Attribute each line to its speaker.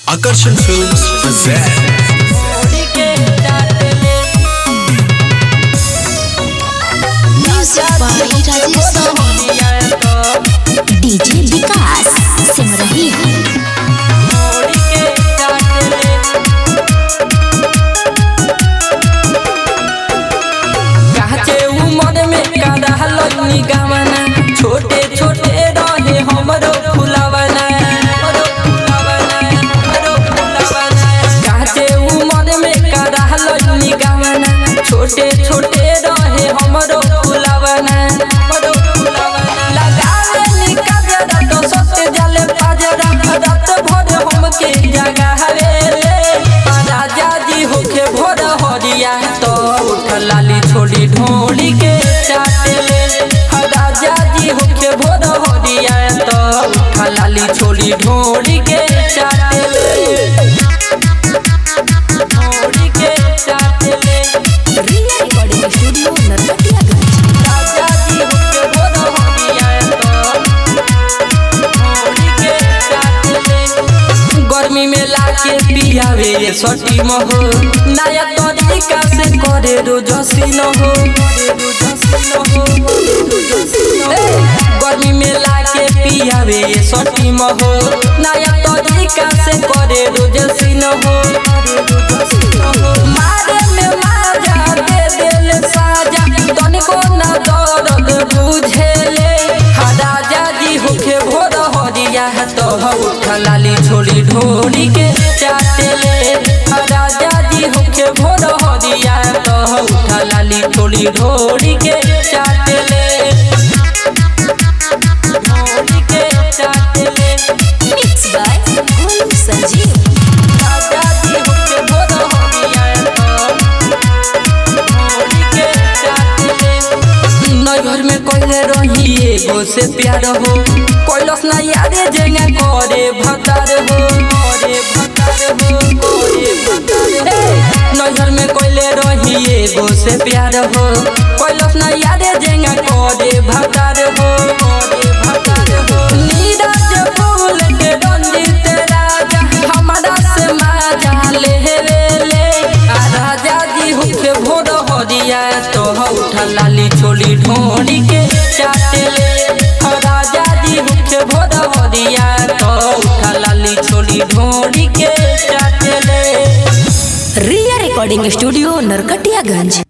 Speaker 1: Akarsan Films present
Speaker 2: music by Rajesh Sani DJ विकास सिमरही
Speaker 3: काचे उमर में कादा लनी गावना छोटे छोटे रहे हमरो फुलावना हमरो फुलावना हमरो फुलावना काचे उमर में कादा लनी गावना छोटे छोटे रहे हमरो फुलावना हमरो फुलावना लगावे नी काजरा तो सत्य जाले पाजरा रात भर हमके जगावे राजा जी होके भोर हरिया तो उठ लाली छोड़ी ढोली के चाटेले राजा जी होके भोर हरिया तो उठ लाली छोड़ी ढोली के चाटेले ढोली के चाटेले
Speaker 2: रिया रिकॉर्डिंग स्टूडियो नरकटियागंज
Speaker 3: राजा जी होके भोर हरिया तो ढोली के चाटेले गर्मी में लाके पियावे ये सटी महो नया तरीका से करे रोज सीन हो ए, गर्मी में लाके पियावे ये सटी महो नया तरीका से करे रोज सीन हो मारे में माजा दे देले साजा तनिको ना दर्द बुझेले हा राजा जी होके भोर हरिया तो उठ लाली छोड़ी ढोली के चाटेले हा राजा जी होके भोर हरिया तो उठ लाली छोड़ी ढोली के चाटेले ढोली के चाटेले
Speaker 2: मिक्स बाय गोलू संजीव
Speaker 3: राजा जी होके भोर हरिया तो ढोली के चाटेले नई घर में कोइले रही एगो से प्यार हो कोइलस ना यारे जेंगा करे भतार हो करे भतार हो करे भतार हो नई घर में कोइले रही एगो से प्यार हो कोइलस ना यारे जेंगा करे भतार हो करे भतार हो नीरज फूल के रंजित राजा हमारा से माजा ले ले आ राजा जी हुके भोर हरिया तो उठा लाली छोली ढोली के चाटेले हा राजा जी हुके भोर हरिया तो उठा लाली छोली ढोली के चाटेले
Speaker 2: रिया रिकॉर्डिंग स्टूडियो नरकटियागंज